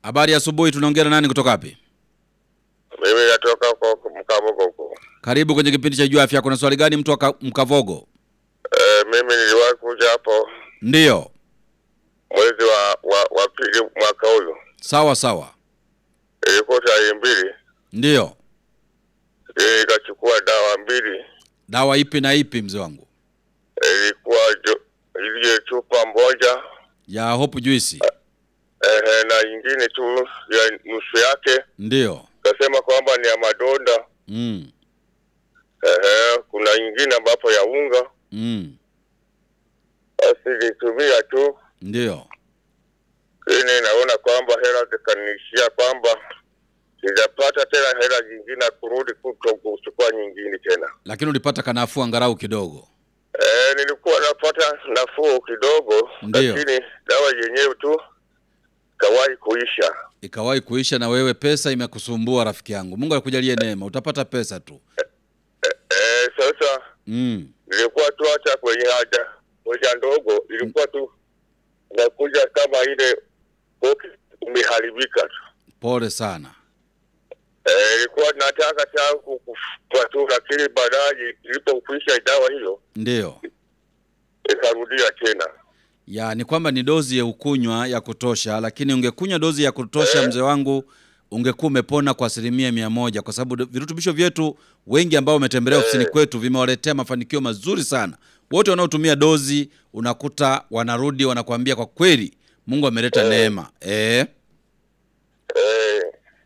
Habari ya asubuhi, tunaongea na nani kutoka wapi? Mimi natoka huko Mkavogo huko. Karibu kwenye kipindi cha Jua Afya. Kuna swali gani mtu wa Ka- Mkavogo? E, mimi niliwahi kuja hapo Ndiyo, mwezi wa wa, wa pili mwaka huyu, sawa sawa, ilikuwa tarehe mbili, ndiyo. ili nikachukua dawa mbili, Dawa ipi na ipi, mzee wangu? ilikuwa jo- ile chupa moja Ya Hope Juice? ehe, na nyingine tu ya nusu yake, Ndiyo. kasema kwamba ni ya madonda Mm. ehe, kuna nyingine ambapo ya unga. Mm. Basi nilitumia tu, Ndiyo. lakini naona kwamba hela zikaniishia, kwamba sijapata tena hela nyingine ya kurudi kuto kuchukua nyingine tena. Lakini ulipata kanafuu angalau kidogo. E, nilikuwa napata nafuu kidogo, Ndiyo. lakini dawa yenyewe tu kawahi kuisha. Ikawahi kuisha na wewe pesa imekusumbua rafiki yangu. Mungu akujalie neema, utapata pesa tu. E, sasa Mm. nilikuwa tu hata kwenye haja moja ndogo ilikuwa tu nakuja kama ile boki imeharibika tu. Pole sana. E, ilikuwa nataka tangu kufa tu, lakini baadaye ilipokwisha dawa hiyo Ndiyo. ikarudia tena. Ya ni kwamba ni dozi ya ukunywa ya kutosha, lakini ungekunywa dozi ya kutosha mzee wangu, ungekuwa umepona kwa asilimia mia moja, kwa sababu virutubisho vyetu wengi ambao wametembelea ofisini kwetu vimewaletea mafanikio mazuri sana. Wote wanaotumia dozi unakuta wanarudi wanakuambia kwa kweli Mungu ameleta neema eh. E,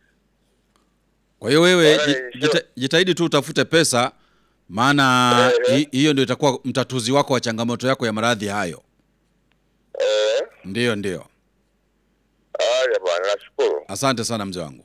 Kwa hiyo wewe Bwana, ji- sio- jita, jitahidi tu utafute pesa, maana Eh, eh. hi- hiyo ndio itakuwa mtatuzi wako wa changamoto yako ya maradhi hayo. e, Ndiyo, ndiyo. haya bwana, nashukuru. Asante sana mzee wangu.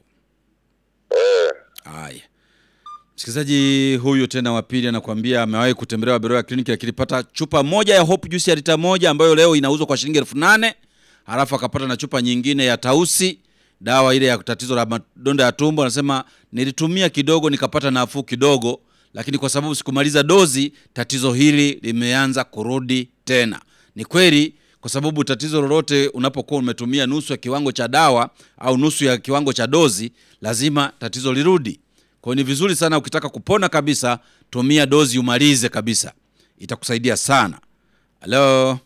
E, Haya, msikilizaji huyu tena wa pili anakuambia amewahi kutembelea Beroya kliniki, akilipata chupa moja ya Hope Juice ya lita moja ambayo leo inauzwa kwa shilingi elfu nane halafu akapata na chupa nyingine ya Tausi, dawa ile ya tatizo la madonda ya tumbo. Anasema nilitumia kidogo nikapata nafuu kidogo, lakini kwa sababu sikumaliza dozi, tatizo hili limeanza kurudi tena. Ni kweli kwa sababu tatizo lolote unapokuwa umetumia nusu ya kiwango cha dawa au nusu ya kiwango cha dozi, lazima tatizo lirudi. Kwa hiyo ni vizuri sana ukitaka kupona kabisa, tumia dozi umalize kabisa, itakusaidia sana. Halo,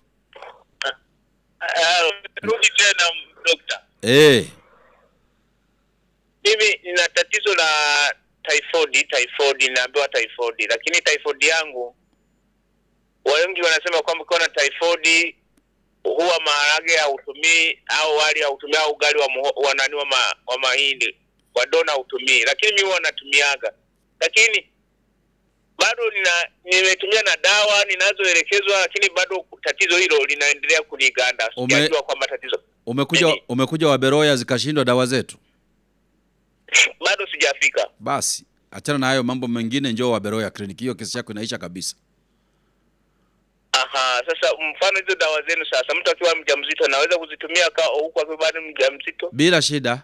Rudi tena dokta, eh, mimi nina tatizo la typhoid. Typhoid naambiwa typhoid, lakini typhoid yangu wengi wanasema kwamba ukiwa na typhoid huwa maharage hautumii au wali hautumii au ugali wa, muho- wa nani wa, ma, wa mahindi wa dona hautumii, lakini mimi huwa natumiaga, lakini bado nina nimetumia na dawa ninazoelekezwa, lakini bado tatizo hilo linaendelea kuniganda. Ume- Sijajua kwamba tatizo umekuja Nini? umekuja Waberoya zikashindwa dawa zetu. bado sijafika. Basi achana na hayo mambo mengine, njoo Waberoya kliniki, hiyo kesi yako inaisha kabisa. Aha, sasa mfano hizo dawa zenu sasa, mtu akiwa mjamzito anaweza kuzitumia ka huku akiwa bado mjamzito? Bila shida.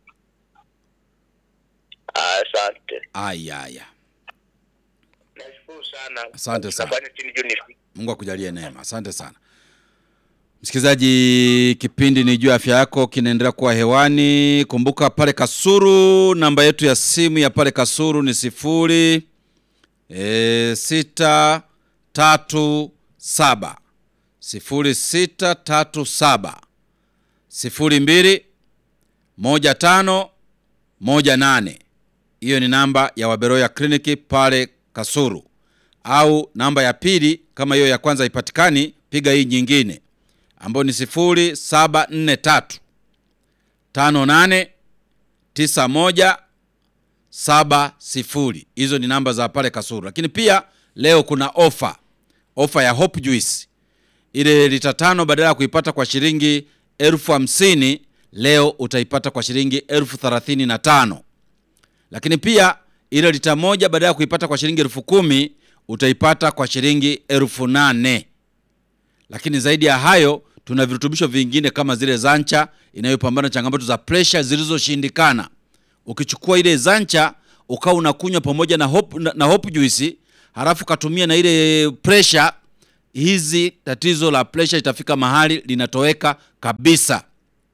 Ah, Asante, Aya, aya, nashukuru sana. Asante sana. Nafanya chini juu nifike. Mungu akujalie neema. Asante sana msikilizaji, kipindi ni juu ya afya yako kinaendelea kuwa hewani. Kumbuka pale Kasuru, namba yetu ya simu ya pale Kasuru ni sifuri e, sita tatu saba sifuri sita tatu saba sifuri mbili moja tano moja nane. Hiyo ni namba ya Waberoya kliniki pale Kasuru, au namba ya pili kama hiyo ya kwanza haipatikani, piga hii nyingine ambayo ni sifuri saba nne tatu tano nane tisa moja saba sifuri. Hizo ni namba za pale Kasuru, lakini pia leo kuna ofa ofa ya Hope Juice ile lita tano badala ya kuipata kwa shilingi elfu hamsini leo utaipata kwa shilingi elfu thelathini na tano lakini pia ile lita moja badala ya kuipata kwa shilingi elfu kumi utaipata kwa shilingi elfu nane lakini zaidi ya hayo tuna virutubisho vingine kama zile zancha inayopambana na changamoto za presha zilizoshindikana ukichukua ile zancha ukawa unakunywa pamoja na hope, na, na hope juice halafu katumia na ile presha hizi tatizo la presha itafika mahali linatoweka kabisa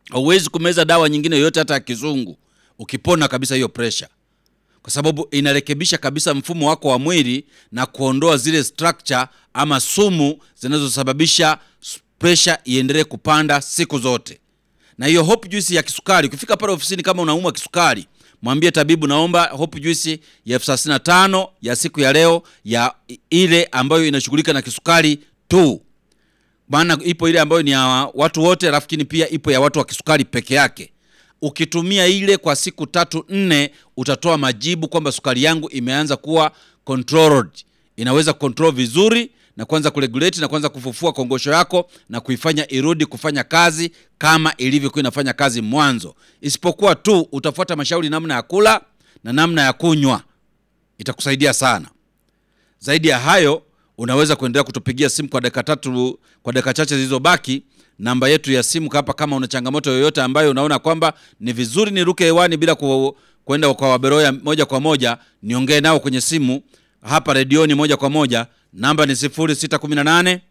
hauwezi kumeza dawa nyingine yoyote hata ya kizungu ukipona kabisa hiyo pressure kwa sababu inarekebisha kabisa mfumo wako wa mwili na kuondoa zile structure ama sumu zinazosababisha s- pressure iendelee kupanda siku zote na hiyo hope juice ya kisukari ukifika pale ofisini kama unaumwa kisukari mwambie tabibu naomba hope juice ya elfu thelathini na tano ya siku ya leo ya i- ile ambayo inashughulika na kisukari tu maana ipo ile ambayo ni ya watu wote lakini pia ipo ya watu wa kisukari peke yake ukitumia ile kwa siku tatu nne utatoa majibu kwamba sukari yangu imeanza kuwa controlled inaweza control vizuri na kuanza kuregulate na kuanza kufufua kongosho yako na kuifanya irudi kufanya kazi kama ilivyokuwa inafanya kazi mwanzo isipokuwa tu utafuata mashauri namna ya kula na namna ya kunywa itakusaidia sana zaidi ya hayo unaweza kuendelea kutupigia simu kwa dakika tatu kwa dakika chache zilizobaki namba yetu ya simu hapa kama una changamoto yoyote ambayo unaona kwamba ni vizuri niruke hewani bila ku, kwenda kwa waberoya moja kwa moja niongee nao kwenye simu hapa redioni moja kwa moja namba ni 0618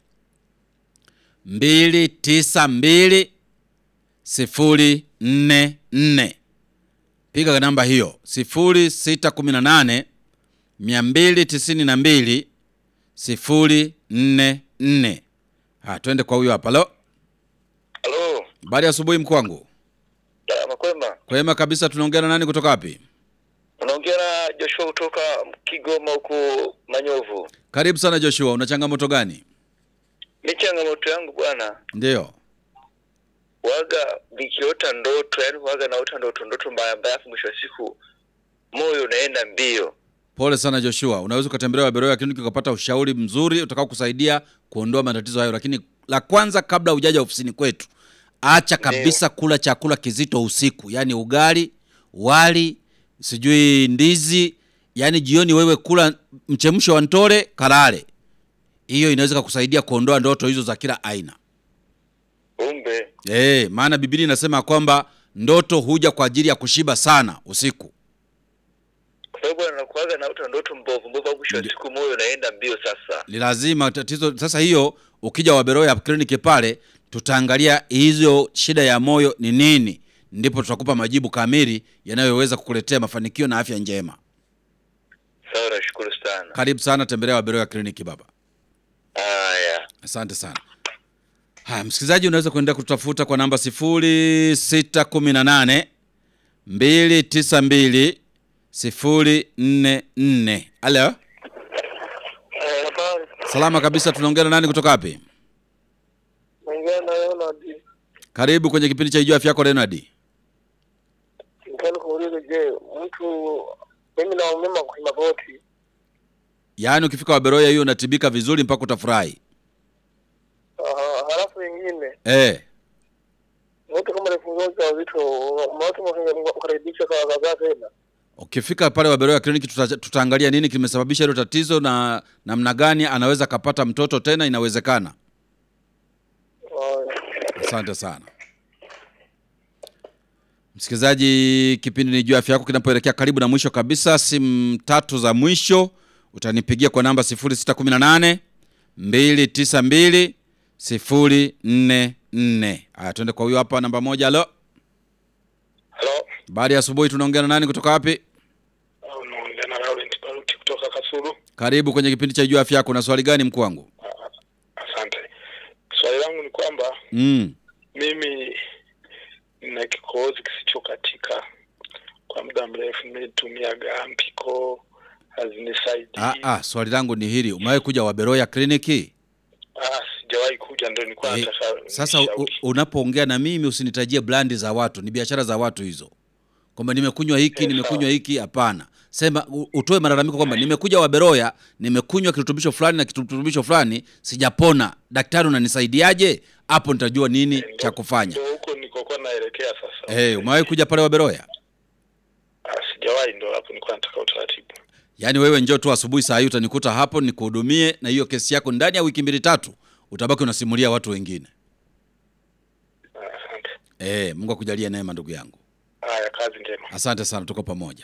292 044 piga namba hiyo 0618 292 044 ha twende kwa huyo hapa lo halo habari ya asubuhi mkuu wangu makwema kwema kabisa tunaongea na nani kutoka wapi unaongea na joshua kutoka kigoma huku manyovu karibu sana joshua una changamoto gani mi changamoto yangu bwana ndiyo waga nikiota ndoto yani waga naota ndoto ndoto mbaya mbaya afu mwisho wa siku moyo unaenda mbio pole sana joshua unaweza ukatembelea waberoya kliniki ukapata ushauri mzuri utakao kusaidia kuondoa matatizo hayo lakini la kwanza kabla hujaja ofisini kwetu acha kabisa kula chakula kizito usiku yaani ugali wali sijui ndizi yaani jioni wewe kula mchemsho wa ntore kalale hiyo inaweza kukusaidia kuondoa ndoto hizo za kila aina umbe Eh, maana Biblia inasema kwamba ndoto huja kwa ajili ya kushiba sana usiku. kwa sababu bwana nakuwaga naota ndoto mbovu mbovu afu mwisho wa siku moyo unaenda mbio sasa Ni lazima tatizo sasa hiyo ukija Waberoya kliniki pale tutaangalia hizo shida ya moyo ni nini, ndipo tutakupa majibu kamili yanayoweza kukuletea mafanikio na afya njema. sawa nashukuru sana Karibu sana, tembelea Waberoya kliniki baba. haya Asante sana. Haya, msikilizaji, unaweza kuendelea kutafuta kwa namba 0618 292 044. Halo, habari salama kabisa. Tunaongea na nani kutoka wapi? naongea na Leonard Karibu kwenye kipindi cha Ijua Afya Yako, Leonard. nikani kuuliza je mtu mimi naumema kwa magoti Yaani ukifika Waberoya hiyo unatibika vizuri mpaka utafurahi. Aha, halafu ingine Eh, mtu kama alifungua ujauzito watu wakaribisha kwa kadhaa tena ukifika pale Waberoya kliniki tuta, tutaangalia nini kimesababisha hilo tatizo na namna gani anaweza kapata mtoto tena, inawezekana. Asante sana msikilizaji, kipindi ni juu ya afya yako kinapoelekea karibu na mwisho kabisa. Simu tatu za mwisho utanipigia kwa namba 0618 292 044. Haya, tuende kwa huyo hapa, namba moja. Halo, halo baada ya asubuhi, tunaongea na nani kutoka wapi? unaongea na Laurent Baruti kutoka Kasulu Karibu kwenye kipindi cha juu ya afya yako. Na swali gani mkuu wangu? asante swali langu ni kwamba Mm. mimi nina kikohozi kisichokatika kwa muda mrefu nimetumiaga mpiko hazinisaidii Ah, ah, swali langu ni hili, umewahi kuja Waberoya kliniki? Ah, sijawahi kuja ndo nilikuwa Eh, nataka Sasa u- nishauri. unapoongea na mimi usinitajie brandi za watu, ni biashara za watu hizo, kwamba nimekunywa hiki Eh, nimekunywa hiki. Hapana, sema u- utoe malalamiko kwamba nimekuja Waberoya, nimekunywa kirutubisho fulani na kirutubisho fulani, sijapona. Daktari, unanisaidiaje? Hapo nitajua nini Eh, ndo- cha kufanya. ndo huko nikokuwa naelekea sasa Eh, umewahi kuja pale Waberoya? Ah, sijawahi ndo hapo nilikuwa nataka utaratibu Yaani wewe njoo tu asubuhi saa hii utanikuta hapo nikuhudumie, na hiyo kesi yako ndani ya wiki mbili tatu utabaki unasimulia watu wengine. Ah, asante Eh, Mungu akujalie neema ndugu yangu. haya kazi njema Asante sana, tuko pamoja.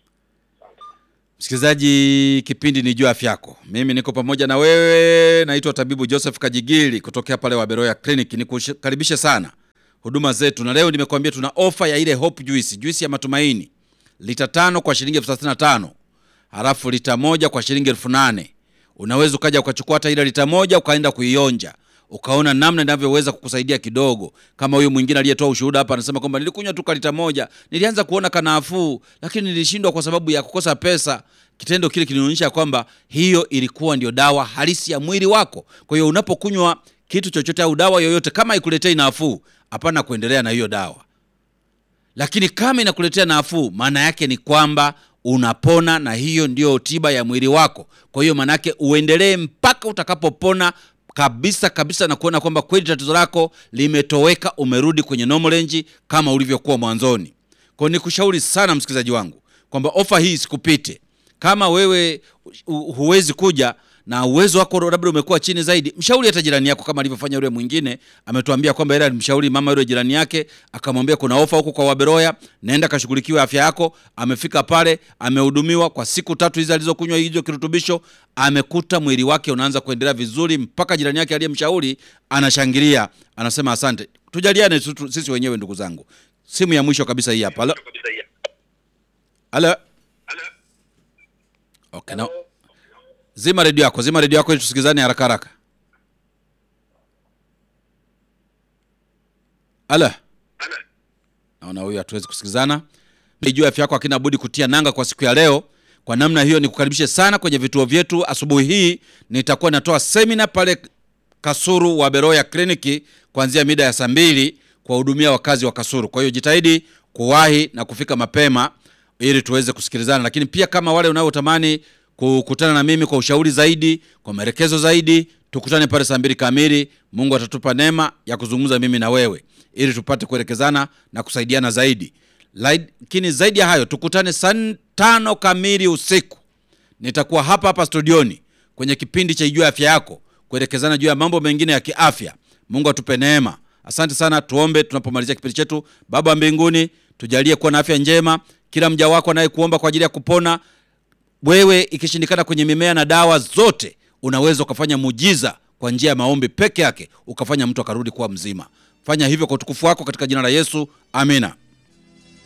Msikilizaji, kipindi ni juu ya afya yako. Mimi niko pamoja na wewe, naitwa tabibu Joseph Kajigili kutokea pale Waberoya Clinic. Nikukaribishe sana huduma zetu, na leo nimekuambia tuna ofa ya ile Hope Juice, juisi ya matumaini, lita tano kwa shilingi elfu thelathini na tano halafu lita moja kwa shilingi elfu nane Unaweza ukaja ukachukua hata ile lita moja ukaenda kuionja ukaona namna inavyoweza kukusaidia kidogo. Kama huyu mwingine aliyetoa ushuhuda hapa anasema kwamba nilikunywa tu lita moja, nilianza kuona kanafuu, lakini nilishindwa kwa sababu ya kukosa pesa. Kitendo kile kinaonyesha kwamba hiyo ilikuwa ndio dawa halisi ya mwili wako. Kwa hiyo unapokunywa kitu chochote au dawa yoyote, kama ikuletei nafuu, hapana kuendelea na hiyo dawa lakini kama inakuletea nafuu, maana yake ni kwamba unapona, na hiyo ndio tiba ya mwili wako. Kwa hiyo maana yake uendelee mpaka utakapopona kabisa kabisa, na kuona kwamba kweli tatizo lako limetoweka, umerudi kwenye normal range kama ulivyokuwa mwanzoni. Kwa hiyo nikushauri sana msikilizaji wangu kwamba ofa hii isikupite. Kama wewe hu- huwezi kuja na uwezo wako labda umekuwa chini zaidi, mshauri hata jirani yako, kama alivyofanya yule mwingine. Ametuambia kwamba yeye alimshauri mama yule jirani yake, akamwambia kuna ofa huko kwa Waberoya, nenda kashughulikiwe afya yako. Amefika pale, amehudumiwa kwa siku tatu hizi alizokunywa hizo kirutubisho, amekuta mwili wake unaanza kuendelea vizuri, mpaka jirani yake aliyemshauri anashangilia, anasema asante. Tujaliane tu- tu- sisi wenyewe, ndugu zangu. Simu ya mwisho kabisa hii hapa. Halo, halo. Okay, no. Zima redio yako, zima redio yako ili tusikizane haraka haraka. Ala, naona huyu hatuwezi kusikizana. Juu afya yako hakina budi kutia nanga kwa siku ya leo. Kwa namna hiyo, nikukaribishe sana kwenye vituo vyetu. Asubuhi hii nitakuwa natoa semina pale Kasuru wa Beroya kliniki kuanzia mida ya saa mbili kuwahudumia wakazi wa Kasuru. Kwa hiyo jitahidi kuwahi na kufika mapema ili tuweze kusikilizana, lakini pia kama wale unaotamani kukutana na mimi kwa ushauri zaidi, kwa maelekezo zaidi, tukutane pale saa mbili kamili. Mungu atatupa neema ya kuzungumza mimi na wewe ili tupate kuelekezana na kusaidiana zaidi. Lakini zaidi ya hayo, tukutane saa tano kamili usiku nitakuwa hapa hapa studioni kwenye kipindi cha Ijue Afya Yako kuelekezana juu ya mambo mengine ya kiafya. Mungu atupe neema. Asante sana, tuombe tunapomalizia kipindi chetu. Baba wa mbinguni, tujalie kuwa na afya njema, kila mja wako anayekuomba kwa ajili ya kupona. Wewe ikishindikana kwenye mimea na dawa zote, unaweza ukafanya mujiza kwa njia ya maombi peke yake, ukafanya mtu akarudi kuwa mzima. Fanya hivyo kwa utukufu wako, katika jina la Yesu, amina.